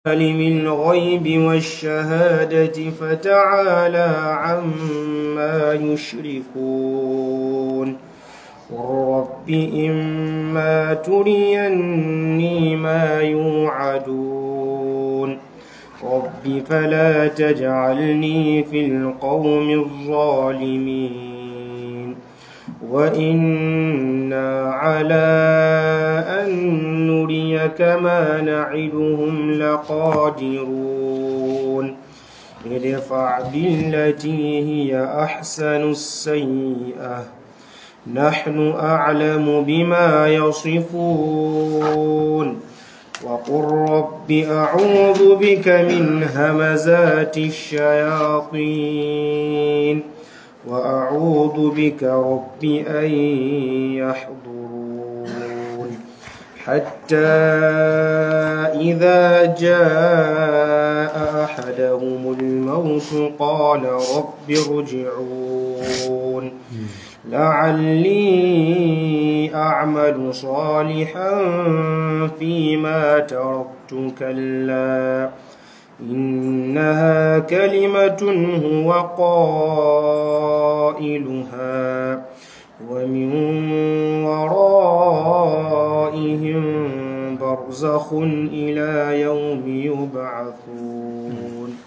عالم الغيب والشهادة فتعالى عما يشركون قل رب إما تريني ما يوعدون رب فلا تجعلني في القوم الظالمين وإنا على أن نريك ما نعدهم لقادرون ادفع بالتي هي أحسن السيئة نحن أعلم بما يصفون وقل رب أعوذ بك من همزات الشياطين وأعوذ بك رب أن يحضرون حتى إذا جاء أحدهم الموت قال رب ارجعون لعلي أعمل صالحا فيما تركت كلا إنها كلمة هو قائلها ومن ورائهم برزخ إلى يوم يبعثون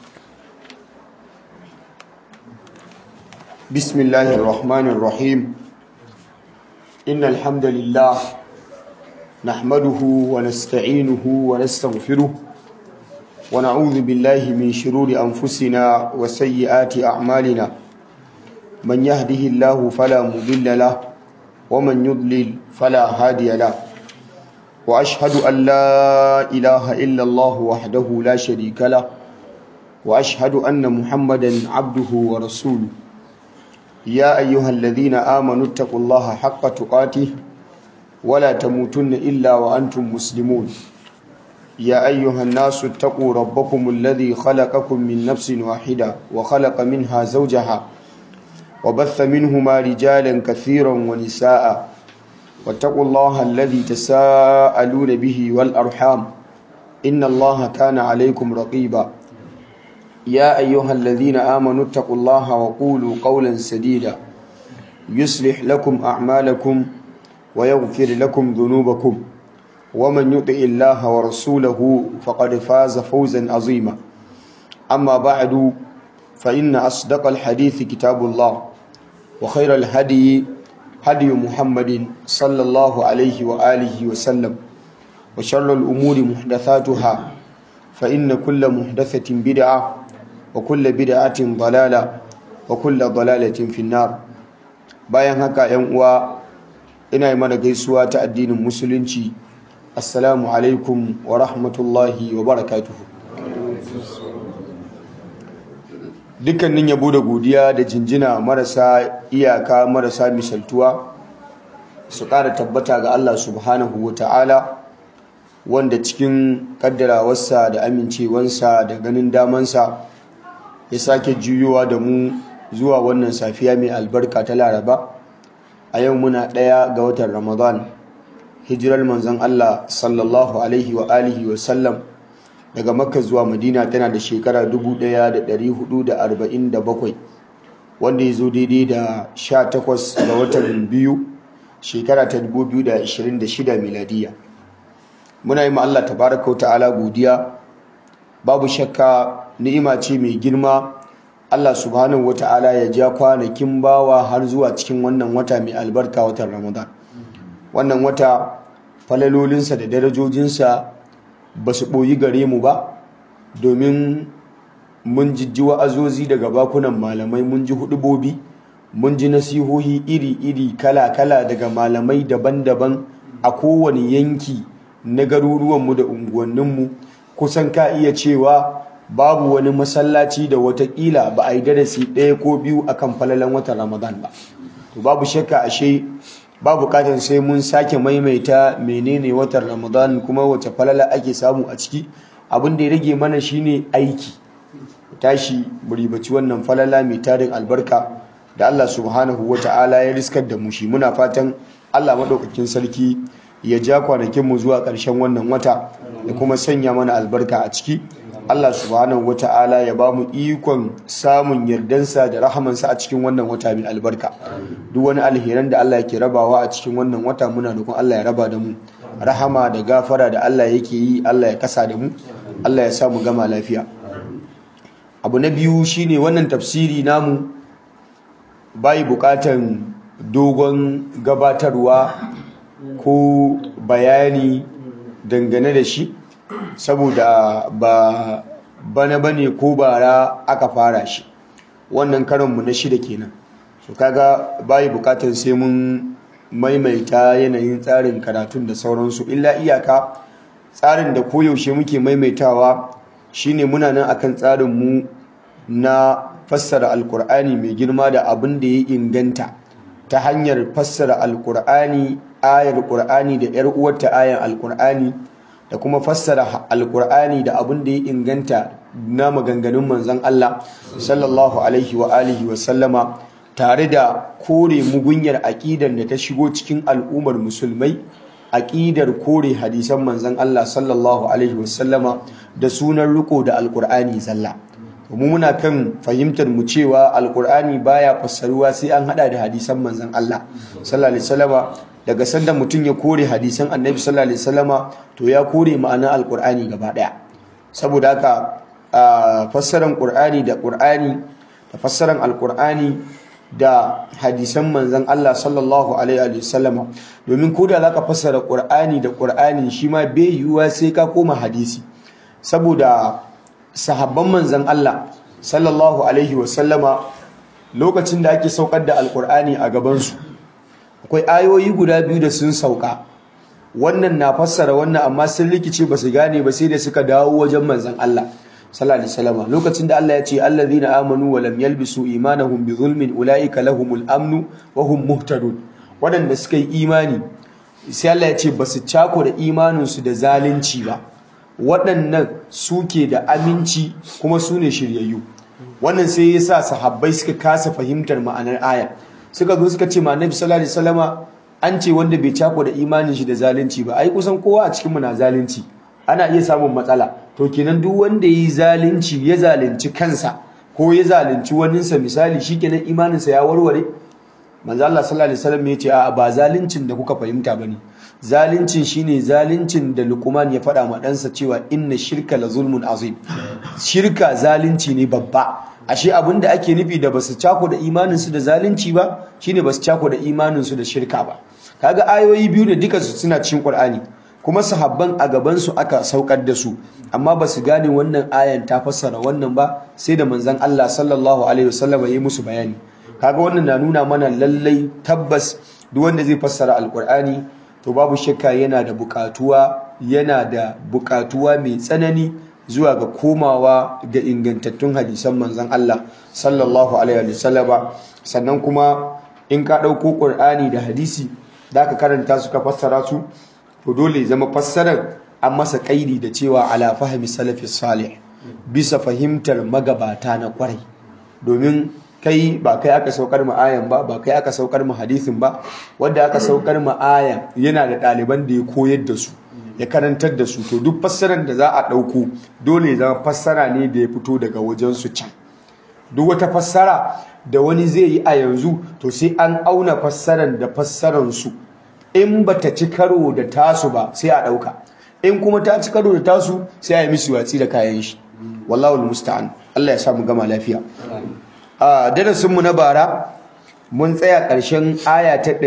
بسم الله الرحمن الرحيم إن الحمد لله نحمده ونستعينه ونستغفره ونعوذ بالله من شرور أنفسنا وسيئات أعمالنا من يهده الله فلا مضل له ومن يضلل فلا هادي له وأشهد أن لا إله إلا الله وحده لا شريك له وأشهد أن محمدا عبده ورسوله يا أيها الذين آمنوا اتقوا الله حق تقاته ولا تموتن إلا وأنتم مسلمون يا أيها الناس اتقوا ربكم الذي خلقكم من نفس واحدة وخلق منها زوجها وبث منهما رجالا كثيرا ونساء واتقوا الله الذي تساءلون به والأرحام إن الله كان عليكم رقيبا يا أيها الذين آمنوا اتقوا الله وقولوا قولا سديدا يصلح لكم أعمالكم ويغفر لكم ذنوبكم ومن يطع الله ورسوله فقد فاز فوزا عظيما أما بعد فإن أصدق الحديث كتاب الله وخير الهدي هدي محمد صلى الله عليه وآله وسلم وشر الأمور محدثاتها فإن كل محدثة بدعة وكل بدعة ضلالة وكل ضلالة في النار bayan haka ‘yan uwa ina yi mana gaisuwa ta addinin musulunci assalamu alaikum wa rahmatullahi wa barakatuhu dukkanin yabo da godiya da jinjina marasa iyaka marasa misaltuwa su ƙara tabbata ga Allah subhanahu wa ta'ala wanda cikin kaddarawarsa da amincewansa da ganin damansa ya sake juyowa da mu zuwa wannan safiya mai albarka ta laraba a yau muna ɗaya ga watan ramadan hijirar manzon Allah sallallahu alaihi wa alihi wa sallam daga makka zuwa madina tana da shekara 1447 wanda ya zo daidai da 18 ga watan biyu shekara ta 2026 miladiya muna yi Allah tabaraka wa ta'ala godiya babu shakka ni'ima ce mai girma Allah subhanahu wa ta'ala ya ja kwanakin bawa har zuwa cikin wannan wata mai albarka watan ramadan wannan wata falalolinsa da darajojinsa ba su ɓoyi gare mu ba domin mun jijji wa'azozi daga bakunan malamai mun ji hudubobi mun ji nasihohi iri-iri kala-kala daga malamai daban-daban a kowane yanki na garuruwanmu da unguwanninmu kusan ka iya cewa babu wani masallaci da watakila ba a yi darasi ɗaya ko biyu akan falalan watan ramadan ba to babu shakka ashe ba bukatar sai mun sake maimaita menene watan ramadan kuma wace falala ake samu a ciki abin da ya rage mana shine aiki tashi ribaci wannan falala mai tarin albarka da Allah subhanahu wata'ala ya riskar da mu shi muna fatan Allah maɗaukakin sarki ya ja kwanakinmu zuwa ƙarshen wannan wata ya kuma sanya mana albarka a ciki Allah subhanahu wata'ala ya ba mu ikon samun yardansa da rahamansa a cikin wannan wata mai albarka duk wani alheran da Allah yake rabawa a cikin wannan wata muna roƙon Allah ya raba da mu rahama da gafara da Allah yake yi Allah ya kasa da mu Allah ya sa mu gama lafiya abu na biyu shine wannan tafsiri namu bai bukatan dogon gabatarwa ko bayani dangane da shi saboda ba bana bane ko bara aka fara shi wannan karonmu na shida kenan so kaga bai bukatar sai mun maimaita yanayin tsarin karatun da sauransu illa iyaka tsarin da koyaushe muke maimaitawa shine muna nan akan tsarin mu na fassara alkur'ani mai girma da abin da ya inganta ta hanyar fassara alkur'ani ayar qur'ani da yar uwarta ayar alkur'ani da kuma fassara alkur'ani da abin da ya inganta na maganganun manzon Allah sallallahu alaihi wa alihi wa sallama tare da kore mugunyar aƙidar da ta shigo cikin al'ummar musulmai aƙidar kore hadisan manzon Allah sallallahu alaihi wa sallama da sunan riko da alkur'ani zalla mu muna kan fahimtar mu cewa alkur'ani baya fassaruwa sai an hada da hadisan manzon Allah sallallahu alaihi wasallama daga sanda mutum ya kore hadisan annabi sallallahu alaihi wasallama to ya kore ma'anar alkur'ani gaba daya saboda haka fassaran qur'ani da qur'ani da fassaran alkur'ani da hadisan manzon Allah sallallahu alaihi wasallama domin ko da zaka fassara qur'ani da qur'ani shi ma bai yiwuwa sai ka koma hadisi saboda sahabban manzan Allah sallallahu alaihi wasallama lokacin da ake saukar da alkur'ani a gabansu akwai ayoyi guda biyu da sun sauka wannan na fassara wannan amma sun rikice ba su gane ba sai da suka dawo wajen manzan Allah sallallahu alaihi wasallama lokacin da Allah ya ce allazina amanu wa lam yalbisu imanahum bi zulmin ulaika lahumul amnu wa hum muhtadun wadanda suka yi imani sai Allah ya ce basu cako da imaninsu da zalunci ba waɗannan suke da aminci kuma su ne shiryayyu wannan sai ya sa sahabbai suka kasa fahimtar ma'anar aya suka zo suka ce ma annabi sallallahu alaihi wasallama an ce wanda bai cako da imanin shi da zalunci ba ai kusan kowa a cikin mu na zalunci ana iya samun matsala to kenan duk wanda yi zalunci ya zalunci kansa ko ya zalunci waninsa misali shikenan imaninsa ya warware manzo Allah sallallahu alaihi wasallam ya ce a ba zaluncin da kuka fahimta bane zalincin shine zalincin da Luqman ya faɗa ma ɗansa cewa inna shirka la zulmun azim shirka zalunci ne babba ashe abinda ake nufi da basu cako da imanin su da zalunci ba shine basu cako da imanin su da shirka ba kaga ayoyi biyu da duka su suna cikin Qur'ani kuma sahabban a gaban su aka saukar da su amma basu gane wannan ayan ta fassara wannan ba sai da manzon Allah sallallahu alaihi wasallam ya yi musu bayani kaga wannan na nuna mana lallai tabbas duk wanda zai fassara alqur'ani to babu shakka yana da bukatuwa yana da bukatuwa mai tsanani zuwa ga komawa ga ingantattun hadisan manzon Allah sallallahu alaihi wasallam sannan kuma in ka dauko Qur'ani da hadisi da ka karanta su ka fassara su to dole zama fassarar an masa kaidi da cewa ala fahmi salafis salih bisa fahimtar magabata na kwarai domin kai ba kai aka saukar mu ayan ba ba kai aka saukar mu hadisin ba wanda aka saukar mu ayan yana da ɗaliban da ya koyar da su ya karantar da su to duk fassarar da za a ɗauko dole ya zama fassara ne da ya fito daga wajen su can duk wata fassara da wani zai yi a yanzu to sai an auna fassarar da fassarar su in bata ci karo da tasu ba sai a ɗauka in kuma ta ci karo da tasu sai a yi musu watsi da kayan shi wallahu musta'an Allah ya samu gama lafiya a darasinmu na bara mun tsaya ƙarshen aya ta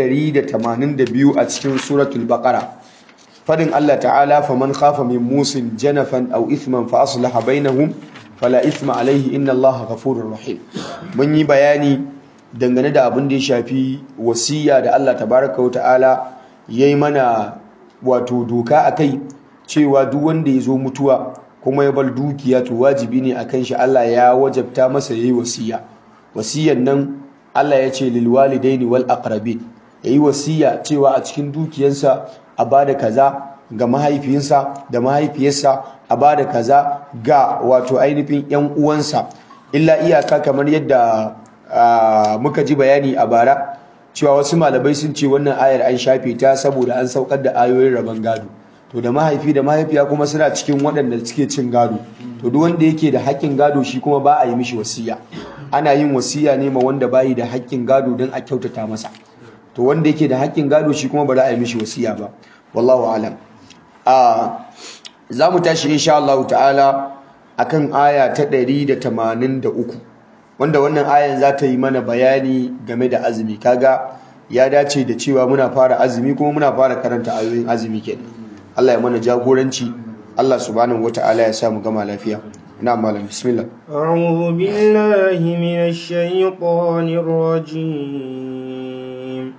182 a cikin suratul baqara fadin Allah ta'ala faman khafa min musin janafan aw ithman fa aslaha bainahum fala ithma alayhi inna Allaha ghafurur rahim mun yi bayani dangane da abin da ya shafi wasiya da Allah tabaraka wa ta'ala yayi mana wato doka akai cewa duk wanda ya zo mutuwa kuma ya bar dukiya to wajibi ne akan shi Allah ya wajabta masa yayi wasiya wasiyan nan Allah ya ce lil walidaini wal aqrabin yayi wasiya cewa a cikin dukiyarsa a bada kaza ga mahaifinsa da mahaifiyarsa a bada kaza ga wato ainihin yan uwansa illa iyaka kamar yadda muka ji bayani a bara cewa wasu malamai sun ce wannan ayar an shafe ta saboda an saukar da ayoyin rabon gado to da mahaifi da mahaifiya kuma suna cikin waɗanda suke cin gado to duk wanda yake da haƙƙin gado shi kuma ba a yi mishi wasiya ana yin wasiya ne ma wanda bayi da haƙƙin gado don a kyautata masa to wanda yake da haƙƙin gado shi kuma ba za a yi mishi wasiya ba wallahu alam a za mu tashi insha Allah ta'ala akan aya ta 183 wanda wannan ayan za ta yi mana bayani game da azumi kaga ya dace da cewa muna fara azumi kuma muna fara karanta ayoyin azumi kenan Allah ya mana jagoranci Allah subhanahu wata'ala ya sa mu gama lafiya ina malam bismillah أعوذ بالله من الشيطان الرجيم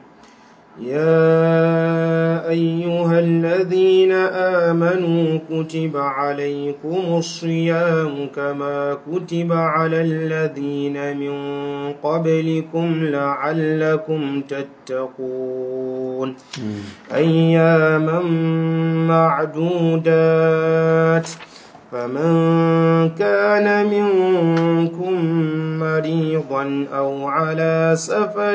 يا أيها الذين آمنوا كتب عليكم الصيام كما كتب على الذين من قبلكم لعلكم تتقون أياما معدودات فمن كان منكم مريضا أو على سفر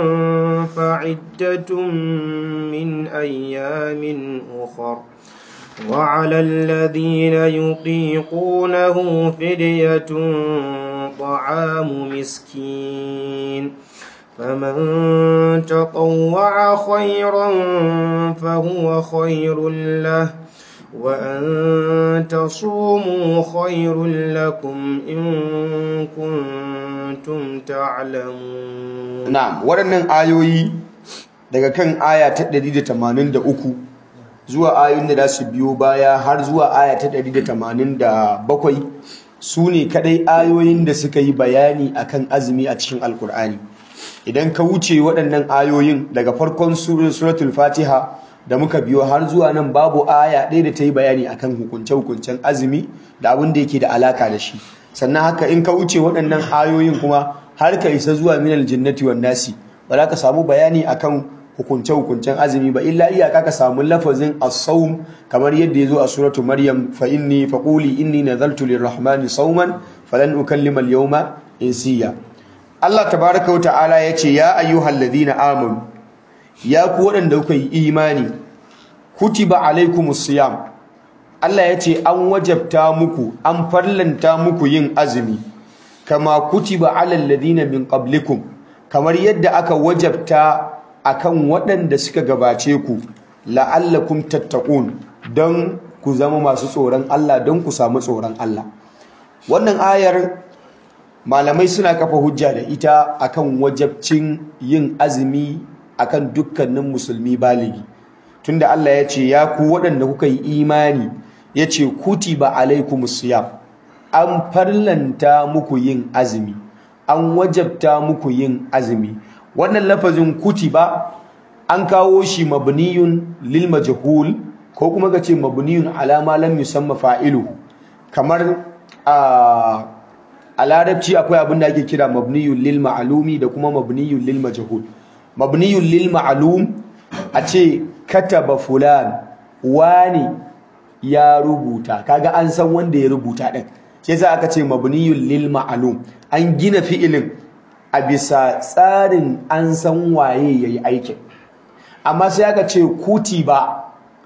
فعدة من أيام أخر وعلى الذين يطيقونه فدية طعام مسكين فمن تطوع خيرا فهو خير له وأن تصوموا خير لكم إن كنتم تعلمون na'am waɗannan ayoyi daga kan aya ta 183 zuwa ayoyin da za su biyo baya har zuwa aya ta 187 su ne kadai ayoyin da suka yi bayani akan azumi a cikin alkur'ani idan ka wuce waɗannan ayoyin daga farkon suratul fatiha da muka biyo har zuwa nan babu aya ɗaya da ta yi bayani akan hukunce-hukuncen azumi da abin da yake da alaka da shi sannan haka in ka wuce waɗannan ayoyin kuma har ka isa zuwa minal jinnati wan nasi ba za ka samu bayani akan hukunce-hukuncen azumi ba illa iyaka ka samu lafazin as-sawm kamar yadda ya zo a suratu maryam fa inni fa quli inni nazaltu lirrahmani sawman falan ukallima al-yawma insiya Allah tabaaraka wa ta'ala yace ya ayyuhalladhina amanu ya ku waɗanda kuka yi imani kutiba alaikumus siyam Allah ya ce an wajabta muku an farlanta muku yin azumi kama kutiba alal ladina min qablikum kamar yadda aka wajabta akan waɗanda suka gabace ku la'allakum tattaqun don ku zama masu tsoron Allah don ku samu tsoron Allah wannan ayar malamai suna kafa hujja da ita akan wajabcin yin azumi akan dukkanin musulmi baligi tunda Allah ya ce ya ku waɗanda kuka yi imani ya ce kutiba alaikumus siyam an farlanta muku yin azumi an wajabta muku yin azumi wannan lafazin kutiba an kawo shi mabniyun lil majhul ko kuma ka ce mabniyun ala ma lam yusamma fa'iluhu kamar a a larabci akwai abin da ake kira mabniyun lil ma'lumi da kuma mabniyun lil majhul mabniyun lil ma'lum a ce kataba fulan wani ya rubuta kaga an san wanda ya rubuta din shi yasa aka ce mabniyun lil ma'lum an gina fi'ilin a bisa tsarin an san waye yayi aikin amma sai aka ce kutiba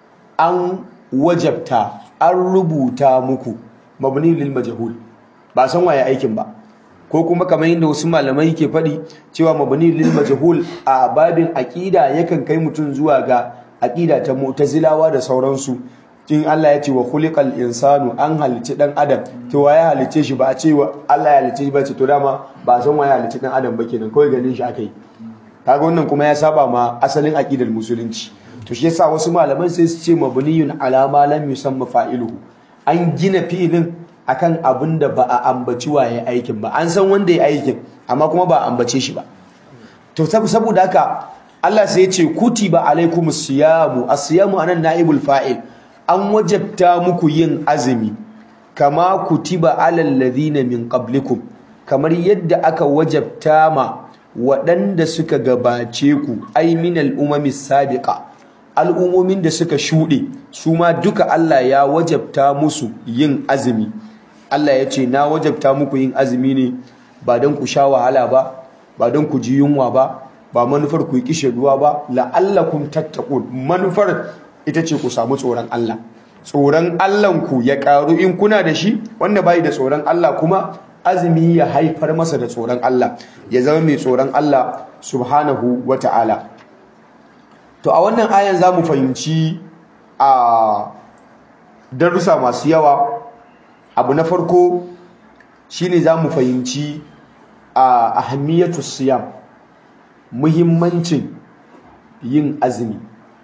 an wajabta an rubuta muku mabniyun lil majhul ba san waye aikin ba ko kuma kamar yadda wasu malamai ke faɗi cewa mabni lil majhul a babin aqida yakan kai mutum zuwa ga aqida ta mu'tazilawa da sauransu in Allah ya ce wa khuliqal insanu an halici dan adam to waye halice shi ba a ce Allah ya halice shi ba ce to dama ba san waye halice dan adam ba kenan kawai ganin shi akai kaga wannan kuma ya saba ma asalin aqidar musulunci to shi yasa wasu malaman sai su ce mabniyun ala ma lam yusamma fa'iluhu an gina fi'ilin akan abin da ba a ambaci waye aikin ba an san wanda ya aikin amma kuma ba a ambace shi ba to saboda haka Allah sai ya ce kutiba alaikumus siyamu as-siyamu anan naibul fa'il an wajabta muku yin azumi kama kutiba alal ladina min qablikum kamar yadda aka wajabta ma waɗanda suka gabace ku ay minal umami sabiqa al'umomin da suka shuɗe su ma duka Allah ya wajabta musu yin azumi Allah ya ce na wajabta muku yin azumi ne ba don ku sha wahala ba ba don ku ji yunwa ba ba manufar ku yi kishe ruwa ba la'allakum tattaqun manufar ita ce ku samu tsoron Allah tsoron Allahnku ya karu in kuna da shi wanda bai da tsoron Allah kuma azumi ya haifar masa da tsoron Allah ya zama mai tsoron Allah subhanahu wata'ala to a wannan ayan zamu fahimci a darussa masu yawa abu na farko shine zamu fahimci a ahammiyatu siyam muhimmancin yin azumi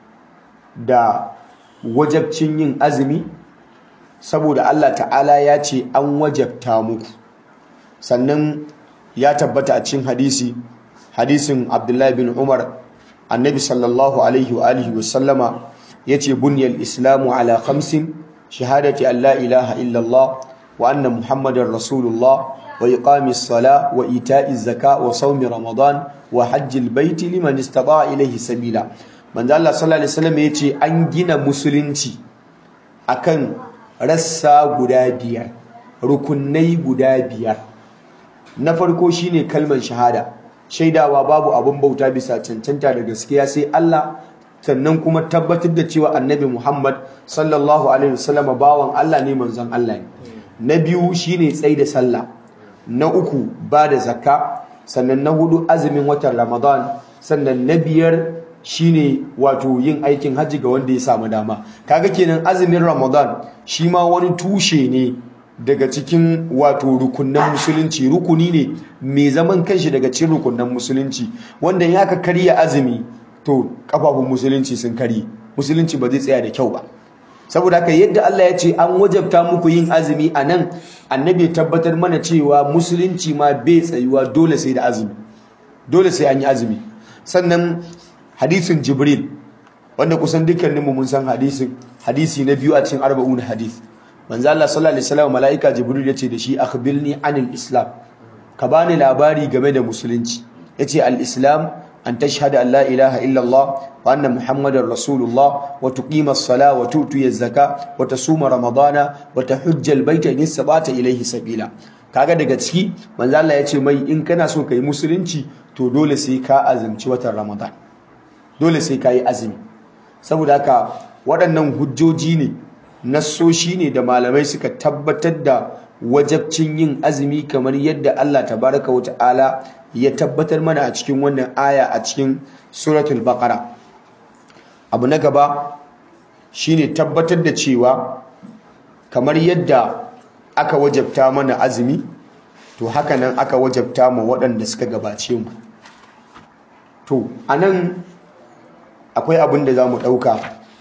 da wajabcin yin azumi saboda Allah ta'ala ya ce an wajabta muku sannan ya tabbata a cikin hadisi hadisin Abdullahi bin Umar annabi sallallahu alaihi wa alihi wa sallama yace bunyal islamu ala khamsin shahadati an la ilaha illallah wa anna muhammadar rasulullah wa iqamis sala wa ita'iz zaka wa sawmi ramadan wa hajjil baiti liman istata'a ilayhi sabila manzo Allah sallallahu alaihi wasallam yace an gina musulunci akan rassa guda biyar rukunai guda biyar na farko shine kalmar shahada shaidawa babu abun bauta bisa cancanta da gaskiya sai Allah sannan kuma tabbatar da cewa annabi Muhammad sallallahu alaihi wasallam bawan Allah ne manzon Allah ne na biyu shine tsai da sallah na uku ba da zakka sannan na hudu azumin watan Ramadan sannan na biyar shine wato yin aikin hajji ga wanda ya samu dama kaga kenan azumin Ramadan shi ma wani tushe ne daga cikin wato rukunnan musulunci rukuni ne mai zaman kanshi daga cikin rukunnan musulunci wanda ya ka karya azumi to kafafun musulunci sun kari musulunci ba zai tsaya da kyau ba saboda haka yadda Allah ya ce an wajabta muku yin azumi a nan annabi tabbatar mana cewa musulunci ma bai tsayuwa dole sai da azumi dole sai an yi azumi sannan hadisin jibril wanda kusan dukkaninmu mun san hadisin hadisi na biyu a cikin arba'un hadis manzo Allah sallallahu alaihi wasallam malaika jibril yace da shi akhbirni anil islam ka bani labari game da musulunci yace al islam an tashhadu an la ilaha illa Allah wa anna muhammadar rasulullah wa tuqima as-sala wa tu'ti az-zaka wa tasuma ramadana wa tahujja al-bayta in sabata ilayhi sabila kaga daga ciki manzo Allah yace mai in kana so kai musulunci to dole sai ka azumci watan ramadan dole sai ka yi azumi saboda haka waɗannan hujjoji ne nassoshi ne da malamai suka tabbatar da wajabcin yin azumi kamar yadda Allah tabaraka wa ta'ala ya tabbatar mana a cikin wannan aya a cikin suratul baqara abu na gaba shine tabbatar da cewa kamar yadda aka wajabta mana azumi to haka nan aka wajabta ma waɗanda suka gabace mu to anan akwai abin da za mu ɗauka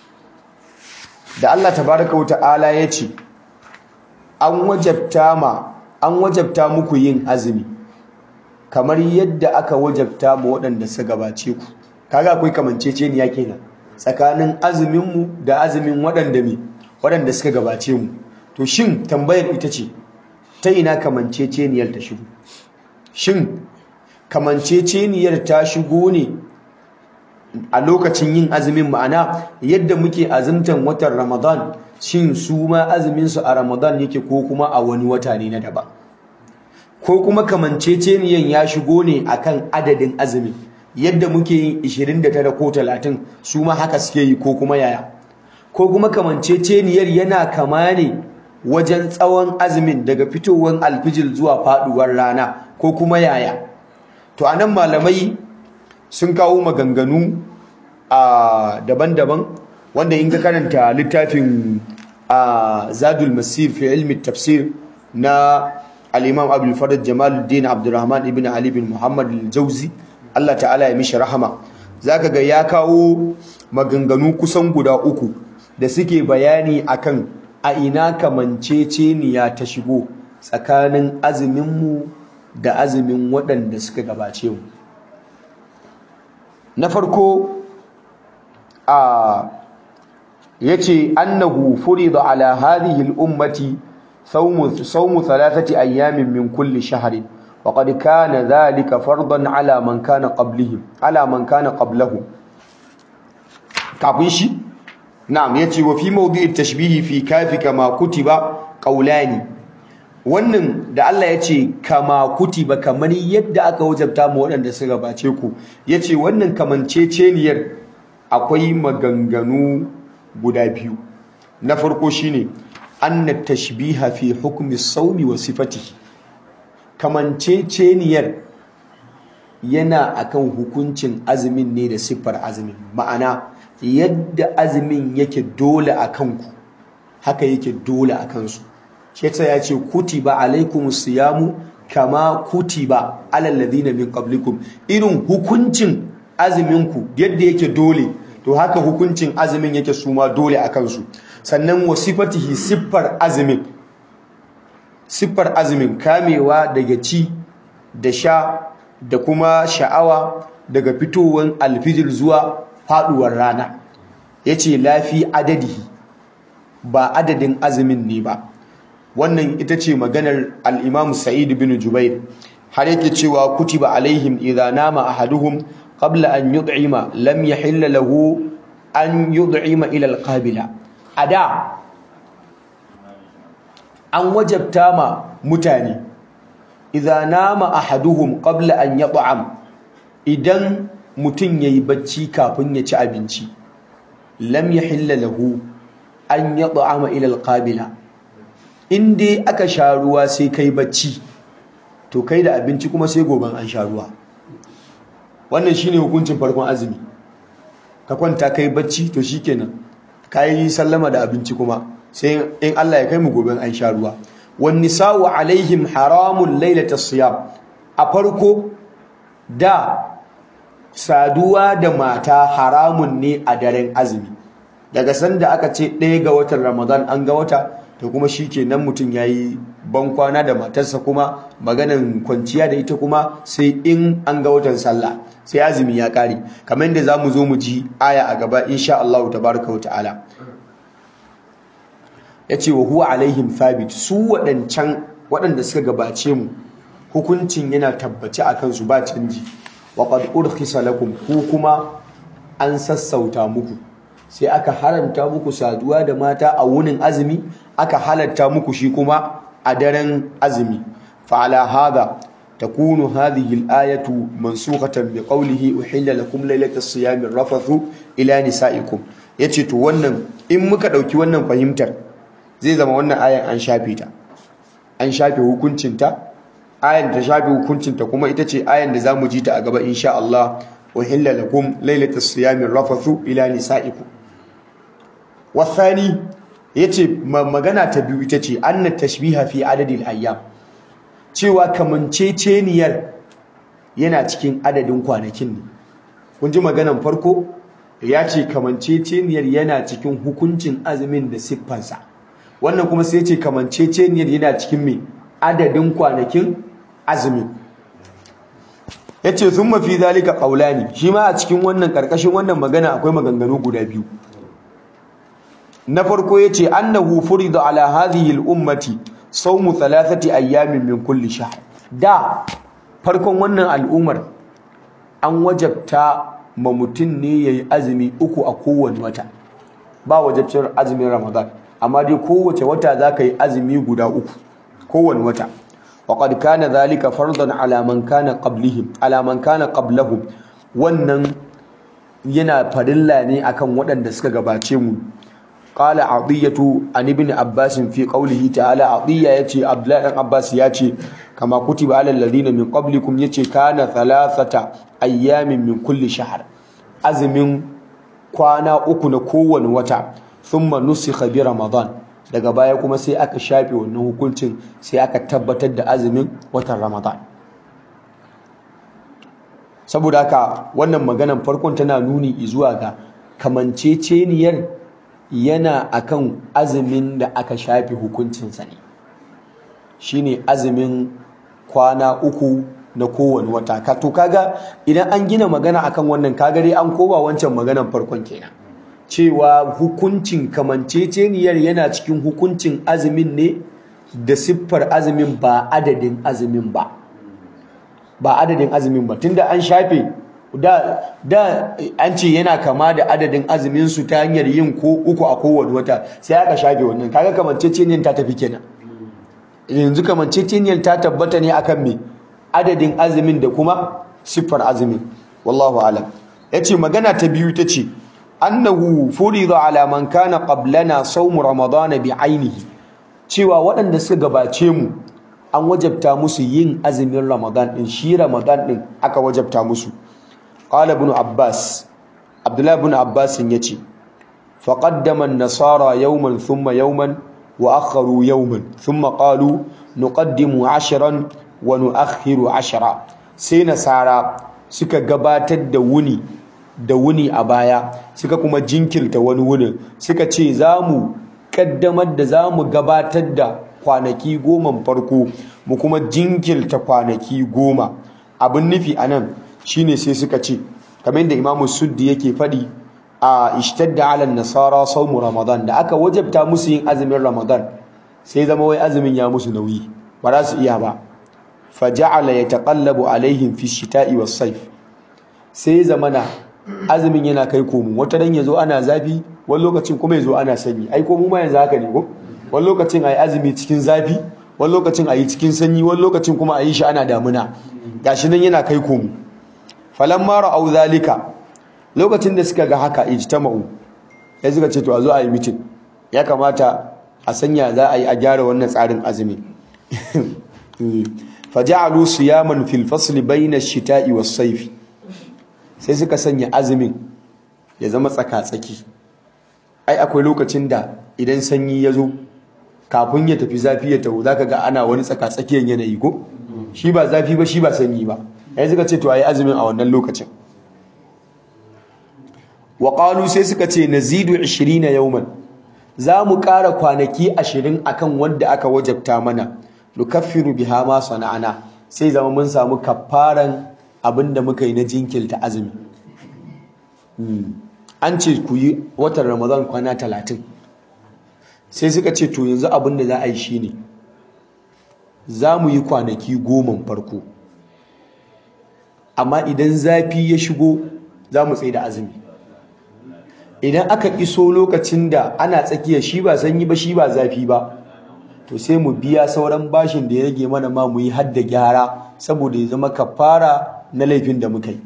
da Allah tabaraka wa ta'ala ya ce an wajabta ma an wajabta muku yin azumi kamar yadda aka wajabta ma waɗanda suka gabace ku kaga akwai kamanceceniya kenan tsakanin azuminmu da azumin waɗanda me waɗanda suka gabace mu to shin tambayar ita ce ta ina kamanceceniyar ta shigo shin kamanceceniyar ta shigo ne a lokacin yin azumin ma'ana yadda muke azumtan watan Ramadan shin su ma azumin su a Ramadan yake ko kuma a wani wata ne na daban ko kuma kamanceceniyan ya shigo ne akan adadin azumin yadda muke yin 29 ko 30 su ma haka suke yi ko kuma yaya ko kuma kamanceceniyar yana kama ne wajen tsawon azumin daga fitowar alfijir zuwa faduwar rana ko kuma yaya to anan malamai sun kawo maganganu a daban-daban wanda in ka karanta littafin a zadul masir fi ilmi tafsir na al-imam abul farad jamaluddin abdurrahman ibn ali bin muhammad al-jauzi Allah ta'ala ya mishi rahama zaka ga ya kawo maganganu kusan guda uku da suke bayani akan a ina kamanceceniya ta shigo tsakanin azuminmu da azumin waɗanda suka gabace mu na farko a yace annahu furida ala hadhihi al-ummati sawmu sawmu thalathati ayamin min kulli shahrin wa qad kana dhalika fardan ala man kana qablihim ala man kana qablahu kafin shi na'am yace wa fi mawdi'i tashbihi fi kafi kama kutiba qawlani wannan da Allah ya ce kama kutiba kamar yadda aka wajabta mu waɗanda suka gabace ku ya ce wannan kamanceceniyar akwai maganganu guda biyu na farko shine anna tashbiha fi hukmi saumi wa sifatihi kamanceceniyar yana akan hukuncin azumin ne da siffar azumin ma'ana yadda azumin yake dole a kanku haka yake dole a kansu shi ya ce kutiba alaikumus siyamu kama kutiba alal ladina min qablikum irin hukuncin azuminku yadda yake dole to haka hukuncin azumin yake suma dole a kansu sannan wasifatihi siffar azumin siffar azumin kamewa daga ci da sha da kuma sha'awa daga fitowar alfijir zuwa faduwar rana yace lafi adadihi ba adadin azumin ne ba wannan ita ce maganar al-Imam Sa'id bin Jubair har yake cewa kutiba alaihim idza nama ahaduhum qabla an yud'ima lam yahilla lahu an yud'ima ila al-qabila ada an wajabta ma mutane idza nama ahaduhum qabla an yat'am idan mutun yayi bacci kafin ya ci abinci lam yahilla lahu an yat'ama ila al-qabila in dai aka sha ruwa sai kai bacci to kai da abinci kuma sai goben an sha ruwa wannan shine hukuncin farkon azumi ka kwanta kai bacci to shikenan kai sallama da abinci kuma sai in Allah ya kai mu goben an sha ruwa wan nisa'u alaihim haramun lailata siyam a farko da saduwa da mata haramun ne a daren azumi daga sanda aka ce ɗaya ga watan ramadan an ga wata to kuma shi ke nan mutum ya yi bankwana da matarsa kuma maganan kwanciya da ita kuma sai in an ga watan sallah sai azumi ya ƙare kamar yadda za mu zo mu ji aya a gaba insha Allah tabaraka wa ta'ala ya ce wa huwa alaihim thabit su waɗancan waɗanda suka gabace mu hukuncin yana tabbaci a kansu ba canji wa qad urkhisa lakum ku kuma an sassauta muku sai aka haramta muku saduwa da mata a wunin azumi aka halatta muku shi kuma a daren azumi fa ala hadha takunu hadhihi al-ayatu mansukhatan bi qawlihi uhilla lakum laylatas siyami rafathu ila nisaikum yace to wannan in muka dauki wannan fahimtar zai zama wannan ayan an shafe ta an shafe hukuncinta ayan ta shafe hukuncinta kuma ita ce ayan da zamu ji ta a gaba insha Allah uhilla lakum laylatas siyami rafathu ila nisaikum wasani yace magana ta biyu ita ce anna tashbiha fi adadil ayyam cewa kamanceceniyar yana cikin adadin kwanakin ne kun ji maganan farko ya ce kamanceceniyar yana cikin hukuncin azumin da siffansa wannan kuma sai ce kamanceceniyar yana cikin mai adadin kwanakin azumin ya ce sun mafi zalika ƙaulani shi ma a cikin wannan ƙarƙashin wannan magana akwai maganganu guda biyu na farko ya ce annahu furida ala hadhihi al-ummati sawmu thalathati ayyamin min kulli shahr da farkon wannan al'ummar an wajabta ma mutum ne yayi azumi uku a kowane wata ba wajabcin azumin ramadan amma dai kowace wata zaka yi azumi guda uku kowane wata وقد كان ذلك فرضا على من كان قبلهم على من كان قبلهم wannan yana farilla ne akan waɗanda suka gabace mu qala adiyatu an ibn abbas fi qawlihi ta'ala adiya yace abdullahi dan abbas yace kama kutiba alal ladina min qablikum yace kana thalathata ayyamin min kulli shahr azumin kwana uku na kowane wata thumma nusikha bi ramadan daga baya kuma sai aka shafe wannan hukuncin sai aka tabbatar da azumin watan ramadan saboda haka wannan maganan farkon tana nuni zuwa ga kamanceceniyar yana akan azumin da aka shafe hukuncinsa ne shine azumin kwana uku na kowane wata ka to kaga idan an gina magana akan wannan kaga dai an koba wancan maganan farkon kenan cewa hukuncin kamanceceniyar yana cikin hukuncin azumin ne da siffar azumin ba adadin azumin ba ba adadin azumin ba tunda an shafe da da an ce yana kama da adadin azumin su ta hanyar yin ko uku a kowane wata sai aka shafe wannan kaga kamanceceniyar ta tafi kenan yanzu kamanceceniyar ta tabbata ne akan me adadin azumin da kuma siffar azumin wallahu alam yace magana ta biyu tace annahu furida ala man kana qablana sawm ramadana bi ainihi cewa waɗanda suka gabace mu an wajabta musu yin azumin ramadan din shi ramadan din aka wajabta musu qala ibn abbas abdullah ibn abbas yace faqaddama an-nasara yawman thumma yawman wa akharu yawman thumma qalu nuqaddimu 'ashran wa nu'akhiru 'ashra sai nasara suka gabatar da wuni da wuni a baya suka kuma jinkirta wani wunin suka ce za mu kaddamar da za mu gabatar da kwanaki goma farko mu kuma jinkirta kwanaki goma abin nufi a nan shine sai suka ce kamar da imamu suddi yake faɗi a ishtadda ala nasara saumu ramadan da aka wajabta musu yin azumin ramadan sai zama wai azumin ya musu nauyi ba za su iya ba faja'ala yataqallabu alaihim fi shita'i was sayf sai zamana azumin yana kai komo wata dan yazo ana zafi wani lokacin kuma yazo ana sanyi ai komo ma yanzu haka ne ko wani lokacin ayi azumi cikin zafi wani lokacin ayi cikin sanyi wani lokacin kuma ayi shi ana damuna gashi nan yana kai komo falamma ra'au zalika lokacin da suka ga haka ijtama'u sai suka ce to a zo a yi mitin ya kamata a sanya za a yi a gyara wannan tsarin azumi faja'alu siyaman fil fasli bayna ash-shita'i was-sayf sai suka sanya azumin ya zama tsaka-tsaki ai akwai lokacin da idan sanyi ya zo kafin ya tafi zafi ya taho zaka ga ana wani tsaka-tsakiyar yanayi ko shi ba zafi ba shi ba sanyi ba ai suka ce to ayi azumin a wannan lokacin wa qalu sai suka ce nazidu 20 yawman za mu ƙara kwanaki 20 akan wanda aka wajabta mana nukaffiru biha ma sana'ana sai zama mun samu kafaran abinda muka yi na jinkilta azumi an ce ku yi watan ramadan kwana talatin sai suka ce to yanzu abinda za a yi shine za mu yi kwanaki goma farko amma idan zafi ya shigo za mu tsaye da azumi idan aka iso lokacin da ana tsakiya shi ba sanyi ba shi ba zafi ba to sai mu biya sauran bashin da ya rage mana ma mu yi hadda gyara saboda ya zama kafara na laifin da muka yi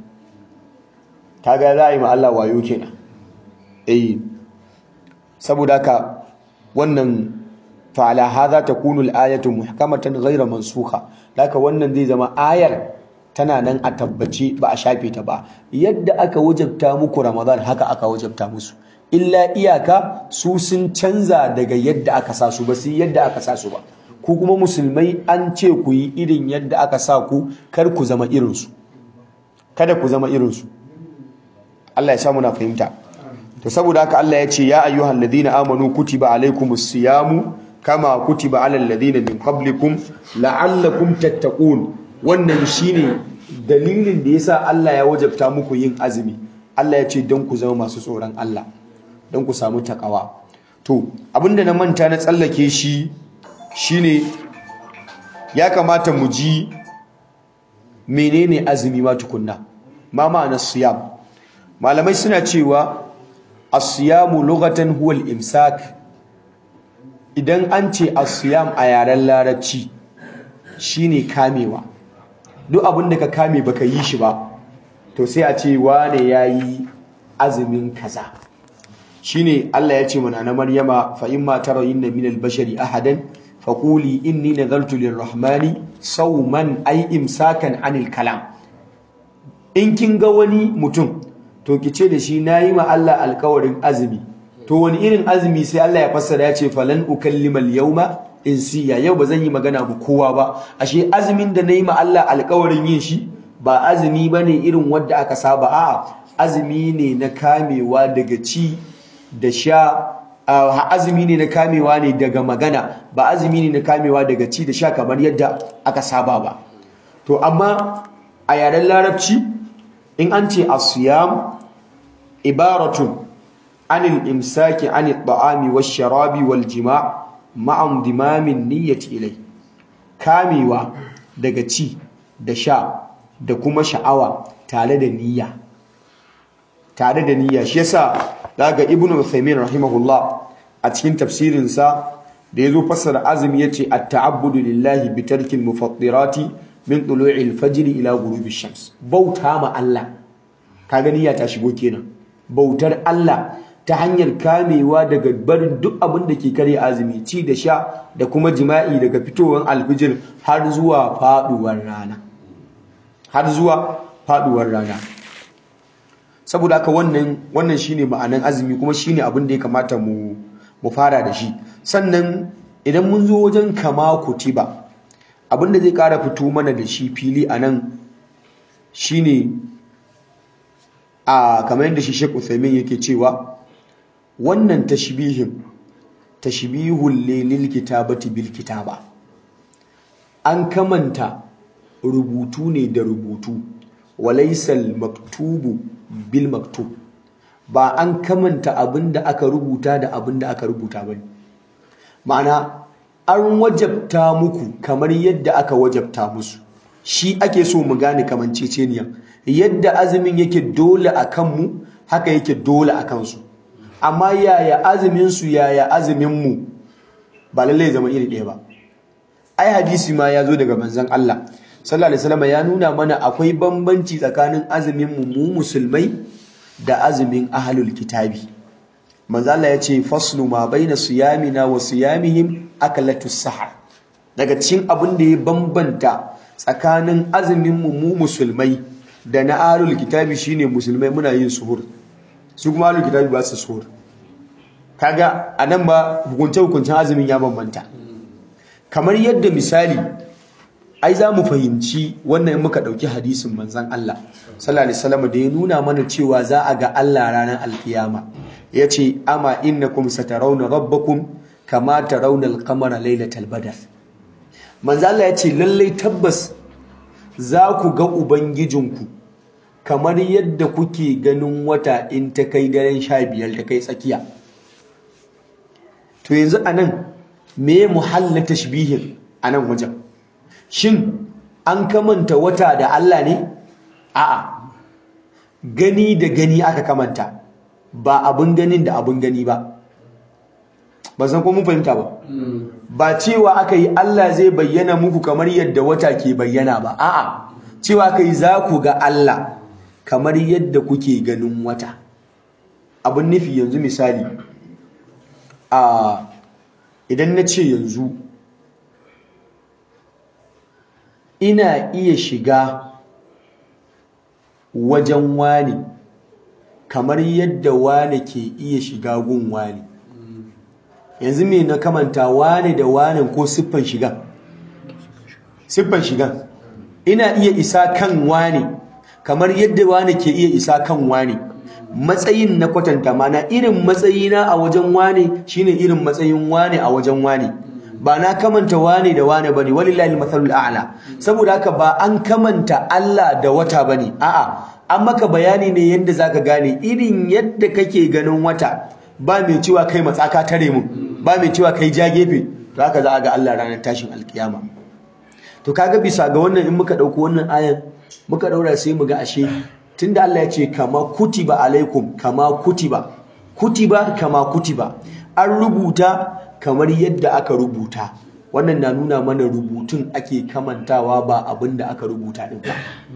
kaga za a yi ma Allah wayo kenan eh saboda haka wannan fa'ala hadha takunu al-ayatu muhkamatan ghayra mansukha haka wannan zai zama ayar tana nan a tabbace ba a shafe ta ba yadda aka wajabta muku ramadan haka aka wajabta musu illa iyaka su sun canza daga yadda aka sa su ba su yadda aka sa su ba ku kuma musulmai an ce ku yi irin yadda aka sa ku kar ku zama irinsu kada ku zama irinsu Allah ya sa muna fahimta to saboda haka Allah ya ce ya ayyuhal ladina amanu kutiba alaikumus siyamu kama kutiba alal ladina min qablikum la'allakum tattaqun wannan shine dalilin da yasa Allah ya wajabta muku yin azumi Allah ya ce don ku zama masu tsoron Allah don ku samu takawa to abinda na manta na tsallake shi shine ya kamata mu ji menene azumi ma tukunna ma ma'ana siyam malamai suna cewa as-siyamu lughatan huwa al-imsak idan an ce as-siyam a yaren larabci shine kamewa duk abin da ka kame baka yi shi ba to sai a ce wane yayi azumin kaza shine Allah ya ce mana na Maryama fa imma tarayinna min al-bashari ahadan faquli inni nadartu lir-rahmani sawman ay imsakan anil kalam in kin ga wani mutum to kice da shi nayi ma Allah alƙawarin azumi to wani irin azumi sai Allah ya fassara ya ce falan ukallima al-yawma insiya yau ba zan yi magana ba kowa ba ashe azumin da nayi ma Allah alƙawarin yin shi ba azumi bane irin wanda aka saba a'a azumi ne na kamewa daga ci da sha azumi ne na kamewa ne daga magana ba azumi ne na kamewa daga ci da sha kamar yadda aka saba ba to amma a yaren larabci in an ce asiyam ibaratun anil imsaki anil ta'ami wash sharabi wal jima' ma'am dimamin niyyati ilai kamewa daga ci da sha da kuma sha'awa tare da niyya tare da niyya shi yasa daga ibnu Uthaymeen rahimahullah a cikin tafsirin sa da yazo fassara azumi yace at-ta'abbudu lillahi bi tarkil mufattirati min tulu'il fajr ila ghurubi shams bauta ma Allah ka gani ya ta shigo kenan bautar Allah ta hanyar kamewa daga barin duk abin da ke kare azumi ci da sha da kuma jima'i daga fitowar alfijir har zuwa faduwar rana har zuwa faduwar rana saboda haka wannan wannan shine ma'anan azumi kuma shine abin da ya kamata mu mu fara da shi sannan idan mun zo wajen kama kutiba abin da zai kara fito mana da shi fili anan shine a kamar yadda shi Sheikh Uthaymeen yake cewa wannan tashbihin tashbihul lil kitabati bil kitaba an kamanta rubutu ne da rubutu walaisal maktubu bil maktub ba an kamanta abinda aka rubuta da abinda aka rubuta ba ma'ana an wajabta muku kamar yadda aka wajabta musu shi ake so mu gane kamanceceniya yadda azumin yake dole a kanmu haka yake dole a kansu amma yaya azumin su yaya azumin mu ba lallai zama iri ɗaya ba ai hadisi ma ya zo daga manzon Allah sallallahu alaihi wasallam ya nuna mana akwai bambanci tsakanin azumin mu mu musulmai da azumin ahlul kitabi manzo Allah ya ce faslu ma baina siyamina wa siyamihim akalatus sahar daga cikin abin da ya bambanta tsakanin azumin mu mu musulmai da na ahlul kitabi shine musulmai muna yin suhur su kuma ahlul kitabi ba su suhur kaga anan ba hukunce hukuncin azumin ya bambanta kamar yadda misali ai za mu fahimci wannan in muka ɗauki hadisin manzan Allah sallallahu alaihi wasallam da ya nuna mana cewa za a ga Allah ranar alkiyama ya ce ama innakum satarawna rabbakum kama tarawna al-qamara laylatal badr manzan Allah ya ce lallai tabbas za ku ga ubangijinku kamar yadda kuke ganin wata in ta kai daren sha biyar ta kai tsakiya to yanzu anan me muhallin tashbihin anan wajen shin an kamanta wata da Allah ne a'a gani da gani aka kamanta ba abin ganin da abin gani ba ba san ko mun fahimta ba ba cewa aka yi Allah zai bayyana muku kamar yadda wata ke bayyana ba a'a cewa aka yi za ku ga Allah kamar yadda kuke ganin wata abin nufi yanzu misali a idan na ce yanzu ina iya shiga wajen wani kamar yadda wani ke iya shiga gun wani yanzu me na kamanta wani da wani ko siffan shiga siffan shiga ina iya isa kan wani kamar yadda wani ke iya isa kan wani matsayin na kwatanta mana irin matsayina a wajen wani shine irin matsayin wani a wajen wani ba na kamanta wane da wane bane walillahi mathalul a'la saboda haka ba an kamanta Allah da wata bane a'a an maka bayani ne yadda zaka gane irin yadda kake ganin wata ba mai cewa kai matsaka tare mu ba mai cewa kai ja gefe to haka za a ga Allah ranar tashin alkiyama to kaga bisa ga wannan in muka dauko wannan ayan muka daura sai mu ga ashe tunda Allah ya ce kama kutiba alaikum kama kutiba kutiba kama kutiba an rubuta kamar yadda aka rubuta wannan na nuna mana rubutun ake kamantawa ba abin da aka rubuta din ba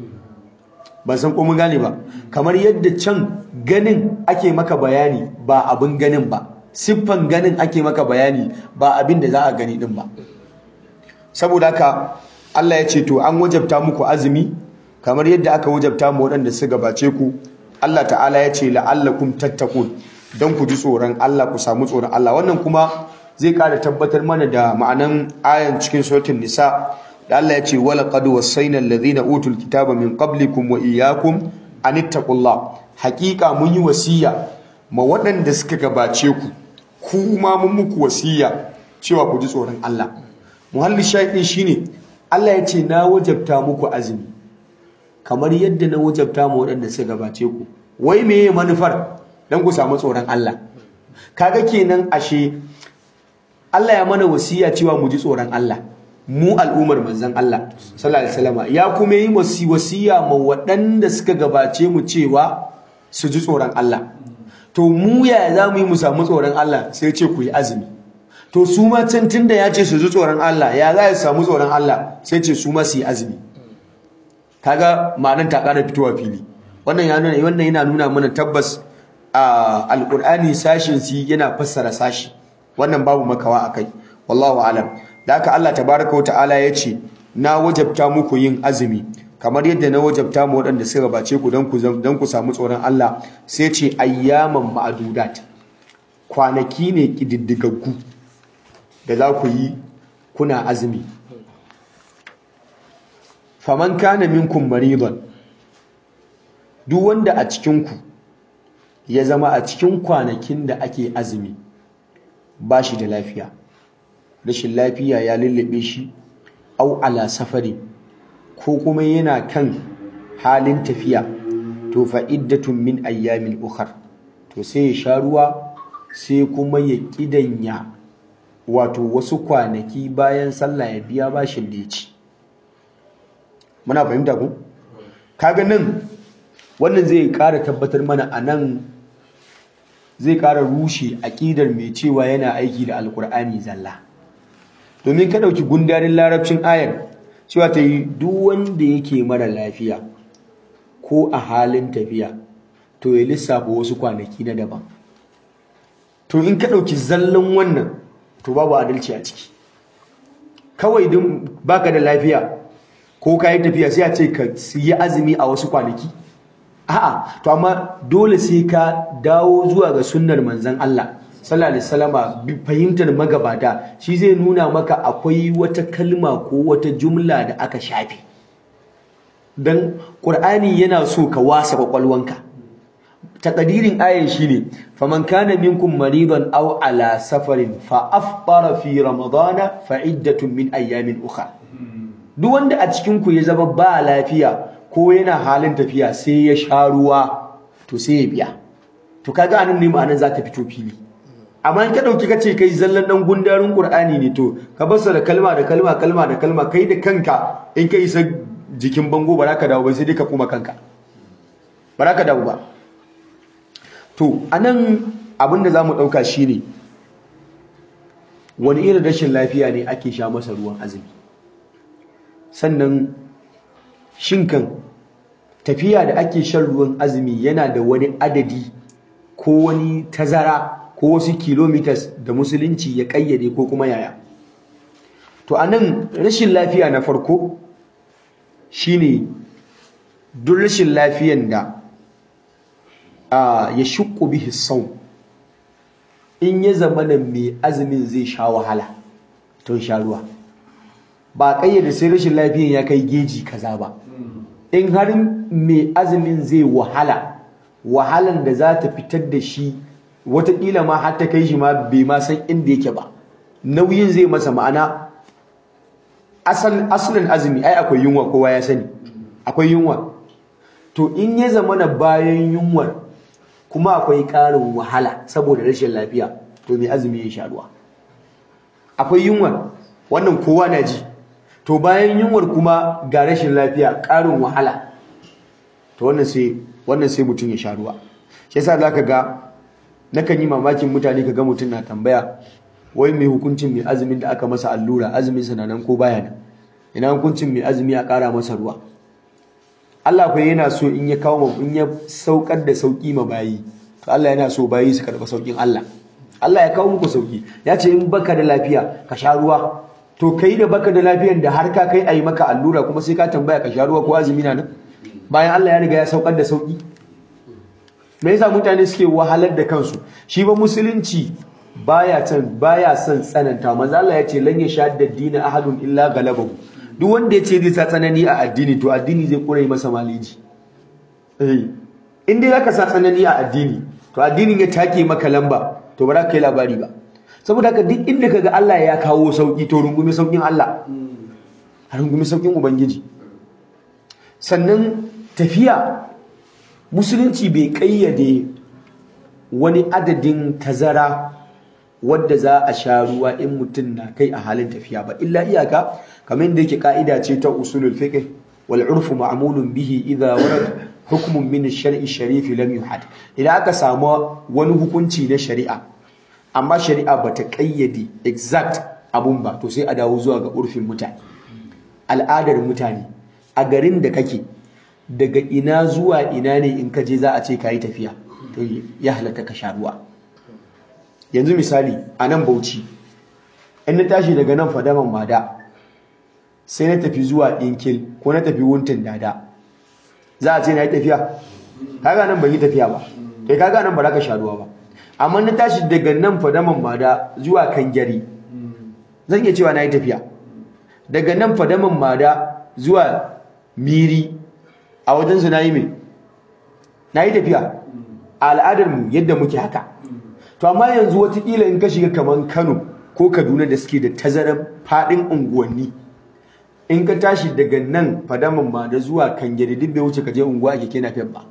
ban san ko mun gane ba kamar yadda can ganin ake maka bayani ba abin ganin ba siffan ganin ake maka bayani ba abin da za a gani din ba saboda haka Allah ya ce to an wajabta muku azumi kamar yadda aka wajabta mu waɗanda su gabace ku Allah ta'ala ya ce la'allakum tattaqun don ku ji tsoron Allah ku samu tsoron Allah wannan kuma zai ƙara tabbatar mana da ma'anan ayan cikin suratul nisa da Allah ya ce wala qad wasayna alladhina utul kitaba min qablikum wa iyyakum an ittaqullah haƙiƙa mun yi wasiya ma waɗanda suka gabace ku kuma mun muku wasiya cewa ku ji tsoron Allah muhalli shaidin shine Allah ya ce na wajabta muku azumi kamar yadda na wajabta ma waɗanda suka gabace ku wai meye manufar dan ku samu tsoron Allah kaga kenan ashe Allah ya mana wasiya cewa mu ji tsoron Allah mu al'ummar manzon Allah sallallahu alaihi wasallam ya kuma yi wasiya ma waɗanda suka gabace mu cewa su ji tsoron Allah to mu ya za mu yi mu samu tsoron Allah sai ce ku yi azumi to su ma can tunda ya ce su ji tsoron Allah ya za su samu tsoron Allah sai ce su ma su yi azumi kaga ma'anar ta ƙara fitowa fili wannan ya nuna wannan yana nuna mana tabbas a alqur'ani sashin si yana fassara sashi wannan babu makawa akai wallahu alam da haka Allah tabaraka wa ta'ala ya ce na wajabta muku yin azumi kamar yadda na wajabta mu waɗanda suka gabace ku don ku don ku samu tsoron Allah sai ce ayyaman ma'adudat kwanaki ne kididdigaggu da za ku yi kuna azumi faman kana minkum maridan duk wanda a cikin ku ya zama a cikin kwanakin da ake azumi ba shi da lafiya rashin lafiya ya lullube shi au ala safari ko kuma yana kan halin tafiya to fa iddatun min ayyamin ukhar to sai ya sha ruwa sai kuma ya kidanya wato wasu kwanaki bayan sallah ya biya bashin da ya ci muna fahimta ku kaga nan wannan zai ƙara tabbatar mana a nan zai ƙara rushe aƙidar mai cewa yana aiki da alƙur'ani zalla domin ka ɗauki gundarin larabcin ayar cewa ta yi duk wanda yake mara lafiya ko a halin tafiya to ya lissafa wasu kwanaki na daban to in ka ɗauki zallan wannan to babu adalci a ciki kawai don baka da lafiya ko ka yi tafiya sai a ce ka yi azumi a wasu kwanaki a'a to amma dole sai ka dawo zuwa ga sunnar manzon Allah sallallahu alaihi wasallama fahimtar magabata shi zai nuna maka akwai wata kalma ko wata jumla da aka shafe dan qur'ani yana so ka wasa kwakwalwanka takadirin ayan shine faman kana minkum maridan aw ala safarin fa aftara fi ramadana fa iddatun min ayyamin ukhra duk wanda a cikin ku ya zama ba lafiya ko yana halin tafiya sai ya sha ruwa to sai ya biya to kaga anan ne ma'anar za ta fito fili amma in ka dauki kace kai zallan dan gundarin qur'ani ne to ka basa da kalma da kalma kalma da kalma kai da kanka in kai isa jikin bango ba za ka dawo ba sai dai ka kuma kanka ba za ka dawo ba to anan abin da zamu dauka shine wani irin rashin lafiya ne ake sha masa ruwan azumi sannan shinkan tafiya da ake shan ruwan azumi yana da wani adadi ko wani tazara ko wasu kilometers da musulunci ya kayyade ko kuma yaya to anan rashin lafiya na farko shine duk rashin lafiyan da ya shukku bihi sau in ya zama da mai azumin zai sha wahala to sha ruwa ba kayyade sai rashin lafiyan ya kai geji kaza ba in har mai azumin zai wahala wahalan da za ta fitar da shi watakila ma har ta kai shi ma bai ma san inda yake ba nauyin zai masa ma'ana asalin azumi ai akwai yunwa kowa ya sani akwai yunwa to in ya zama na bayan yunwar kuma akwai ƙarin wahala saboda rashin lafiya to mai azumi ya sha ruwa akwai yunwar wannan kowa na ji to bayan yunwar kuma ga rashin lafiya ƙarin wahala to wannan sai wannan sai mutum ya sha ruwa shi yasa zaka ga nakan yi mamakin mutane kaga mutum na tambaya wai mai hukuncin mai azumin da aka masa allura azumin sa nan ko baya nan ina hukuncin mai azumi a ƙara masa ruwa Allah fa yana so in ya kawo in ya saukar da sauki ma bayi to Allah yana so bayi su karɓa saukin Allah Allah ya kawo muku sauki ya ce in baka da lafiya ka sha ruwa to kai da baka da lafiyan da har ka kai ayi maka allura kuma sai ka tambaya ka sha ruwa ko azumi na nan bayan Allah ya riga ya saukar da sauki me yasa mutane suke wahalar da kansu shi ba musulunci baya can baya son tsananta manzo Allah ya ce lan yashadda dina ahadun illa galabahu duk wanda ya ce zai sa tsanani a addini to addini zai kure masa maliji eh in dai zaka sa tsanani a addini to addinin ya take maka lamba to ba za ka yi labari ba saboda haka duk inda kaga Allah ya kawo sauki to rungumi saukin Allah a rungumi saukin ubangiji sannan tafiya musulunci bai kayyade wani adadin tazara wadda za a sha ruwa in mutum na kai a halin tafiya ba illa iyaka kamar da yake ka'ida ce ta usulul fiqh wal urfu ma'mulun bihi idha warad hukmun min ash-shar'i sharif lam yuhad idan aka samu wani hukunci na shari'a amma shari'a bata kayyade exact abun ba to sai a dawo zuwa ga urfin mutane al'adar mutane a garin da kake daga ina zuwa ina ne in ka je za a ce ka yi tafiya to ya halatta ka sha ruwa yanzu misali a nan bauchi in na tashi daga nan fadaman mada sai na tafi zuwa ɗinkil ko na tafi wuntin dada za a ce na yi tafiya kaga nan ban yi tafiya ba kai kaga nan ba za ka sha ruwa ba amma na tashi daga nan fadaman mada zuwa kangari zan iya cewa na yi tafiya daga nan fadaman mada zuwa miri a wajensu na yi mai na yi tafiya a al'adarmu yadda muke haka to amma yanzu watakila in ka shiga kamar kano ko kaduna da suke da tazarar faɗin unguwanni in ka tashi daga nan fadaman mada zuwa kangare duk bai wuce ka je unguwa a keke napep ba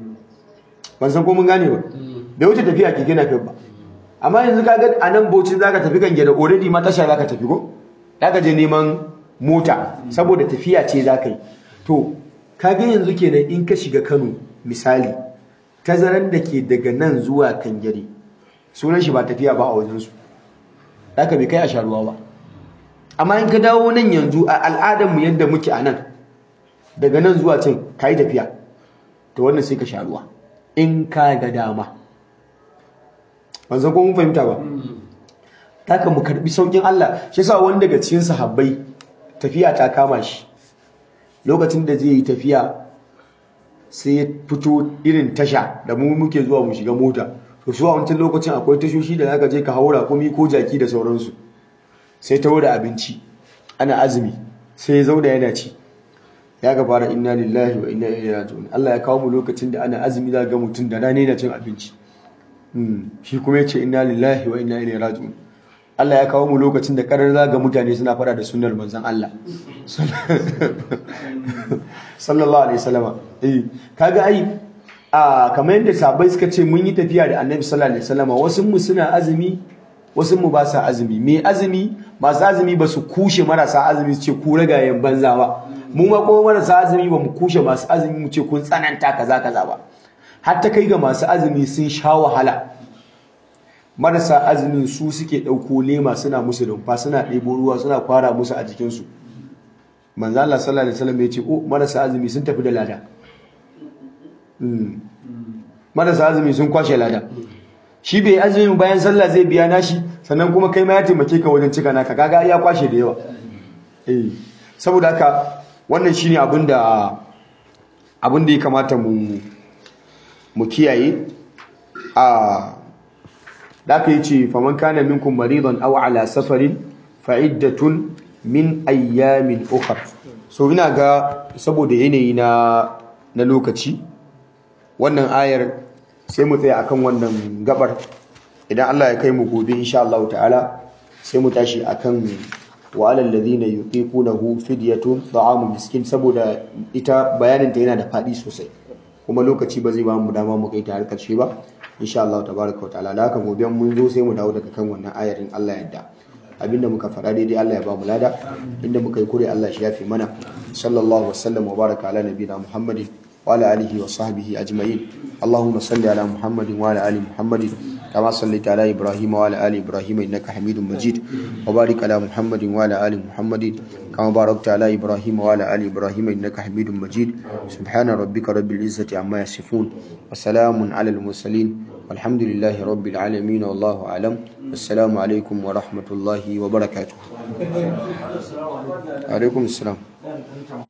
ban san ko mun gane ba bai wuce tafiya a keke napep ba amma yanzu ka ga a nan bauchi za ka tafi kangare already ma tasha za ka tafi ko za ka je neman mota saboda tafiya ce za ka yi to kaga yanzu kenan in ka shiga Kano misali tazaran da ke daga nan zuwa Kangare sunan shi ba tafiya ba a wajen su haka bai kai a sharuwa ba amma in ka dawo nan yanzu a al'adar mu yadda muke a nan daga nan zuwa can kai tafiya to wannan sai ka sharuwa in ka ga dama ban san ko mun fahimta ba haka mu karbi saukin Allah shi yasa wani daga cikin sahabbai tafiya ta kama shi lokacin da zai yi tafiya sai ya fito irin tasha da mu muke zuwa mu shiga mota to su a wancan lokacin akwai tashoshi da zaka je ka haura komi ko jaki da sauransu sai ta da abinci ana azumi sai ya zauna yana ci ya ga fara inna lillahi wa inna ilaihi raji'un Allah ya kawo mu lokacin da ana azumi za ga mutum da rana yana cin abinci shi kuma ya ce inna lillahi wa inna ilaihi raji'un Allah ya kawo mu lokacin da karar zaga mutane suna fada da sunnar manzon Allah sallallahu alaihi wasallama eh kaga ai a kamar yadda sahabbai suka ce mun yi tafiya da Annabi sallallahu alaihi wasallama wasu mu suna azumi wasu mu ba sa azumi me azumi masu azumi ba su kushe marasa azumi su ce ku ragayen banza ba mu ma kuma marasa azumi ba mu kushe masu azumi mu ce kun tsananta kaza kaza ba har ta kai ga masu azumi sun sha wahala marasa azumin su suke ɗauko lema suna musu rumfa suna ɗebo ruwa suna kwara musu a jikinsu manzo Allah sallallahu alaihi wasallam ya ce oh marasa azumi sun tafi da lada marasa azumi sun kwashe lada shi bai azumi bayan sallah zai biya nashi sannan kuma kai ma ya taimake ka wajen cika naka kaga ya kwashe da yawa eh saboda haka wannan shine abin da abin da ya kamata mu mu kiyaye a da aka yi ce faman kana minkum maridan aw ala safarin fa'iddatun min ayyamin ukhra so ina ga saboda yanayi na na lokaci wannan ayar sai mu tsaya akan wannan gabar idan Allah ya kai mu gobe insha Allah ta'ala sai mu tashi akan wa alal ladina yuqiqunahu fidyatun ta'amu miskin saboda ita bayanin ta yana da fadi sosai kuma lokaci ba zai ba mu dama mu kai ta har karshe ba insha Allah tabaraka wa ta'ala da haka gobe mun zo sai mu dawo daga kan wannan ayarin Allah yadda abinda muka faɗa daidai Allah ya ba mu lada inda muka yi kure Allah shi yafe mana sallallahu wasallam wa baraka ala nabiyina muhammadin wa ala alihi wa sahbihi ajma'in allahumma salli ala muhammadin wa ala ali muhammadin kama sallaita ala ibrahim wa ala ali ibrahim innaka hamidum majid wa barik ala muhammadin wa ala ali muhammadin kama barakta ala ibrahim wa ala ali ibrahim innaka hamidum majid subhana rabbika rabbil izzati amma yasifun wa salamun ala al mursalin والحمد لله رب العالمين والله أعلم السلام عليكم ورحمة الله وبركاته عليكم السلام